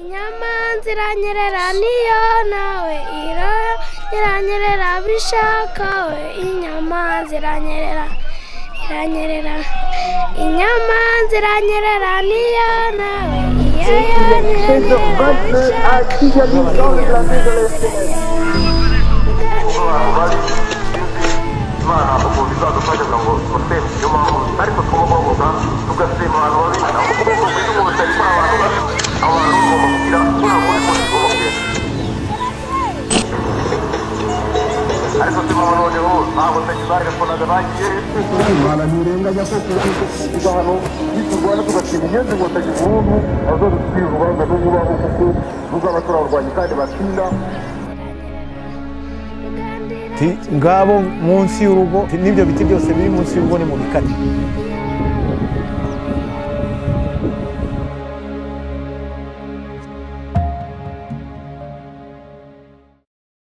inyamanza iranyerera niyo nawe iro iranyerera bishaka we inyamanza iranyerera iranyerera inyamanza iranyerera niyo nawe iyo yanyerera bishaka imana ukuntu izadufasha ngo tumuseme niyo mpamvu ariko tugomba guhaguruka tugasema abantu babi ntabwo tugomba kugira ubumenyi kuri abantu babi abo bantu bagomba kugira nta kuri kuri tugomba kugira ariko tuma noneho ntabwo tagizarira kunaga bagiye imana ntirenganya ko tuba hano niturwana tugatsinda inyenzi ngo tagize umuntu azadutwira urubanza n'ububaho kuko ruzaba turabarwanya kandi batsinda ngabo munsi y'urugo n'ibyo biti byose biri munsi y'urugo ni mu bikari